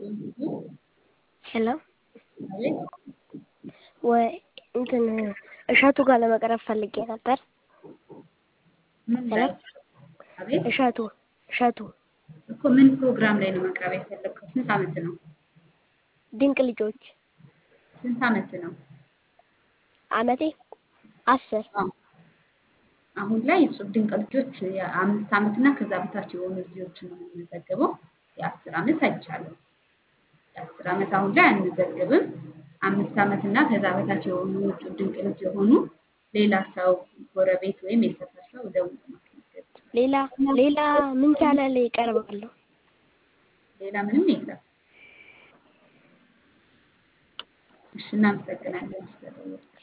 ሄሎ አቤት ወይ እንትን እሸቱ ጋር ለመቅረብ ፈልጌ ነበር። ምን ሄሎ ላይ? አቤት እሸቱ እሸቱ እኮ ምን ፕሮግራም ላይ ነው መቅረብ የፈለግከው? ስንት ዓመት ነው? ድንቅ ልጆች ስንት ዓመት ነው? አመቴ አስር አዎ። አሁን ላይ እጹብ ድንቅ ልጆች የአምስት ዓመት እና ከዛ በታች የሆኑ ልጆችን ነው የምንመዘግበው። የአስር ዓመት አይቻልም። የአስር ዓመት አሁን ላይ አንመዘግብም። አምስት ዓመት እና ከዛ በታች የሆኑ እጹብ ድንቅ ልጅ የሆኑ ሌላ ሰው ጎረቤት ወይም የሰፈር ሰው ደውሎ ማስመዝገብ ይችላል። ሌላ ሌላ ምን ቻናል ላይ ይቀርባለሁ? ሌላ ምንም የለም። እሺ፣ እናመሰግናለን ስለደወልክ።